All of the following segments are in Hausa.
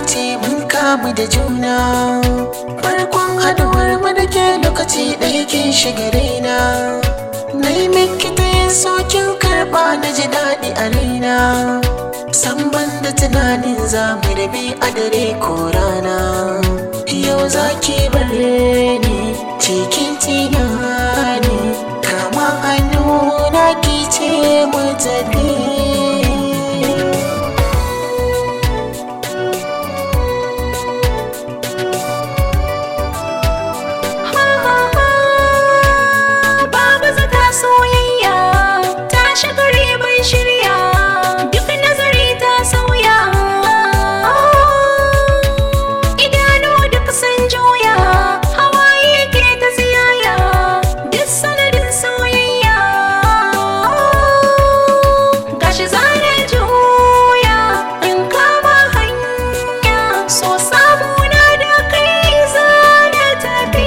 ce mun kamu da juna farkon haduwar mu da ke lokaci ɗaya kin shiga raina na yi miki ta yin sokin karɓa na ji daɗi a raina san ban da tunanin za mu rabi a dare ko rana yau za ki bar ni cikin tunani kama hannu na ki ce mu tafi Babu zata soyayya ta shiga ribar shirya duk nazari ta sauya idanu duk sun juya hawaye ke ta tsiyaya duk sanadin soyayya gashi zane juya in kama hanya so samuna da kai zane tafi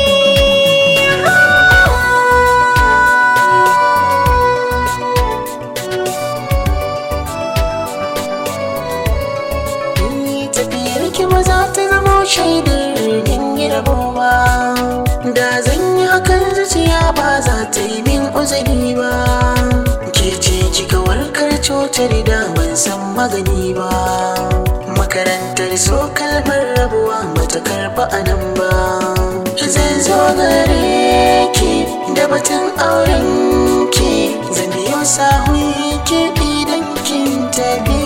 Ni tafiyar ki ba za ta zama shaidar yin yi rabo ba da zan yi hakan zuciya ba za ta yi min uzuri ba ke ce kika warkar cutar da ban san magani ba makarantar so kalmar rabuwa bata karba a nan ba zan zo gare ki da batun auren ki zan biyo sahun ki idan kin tabi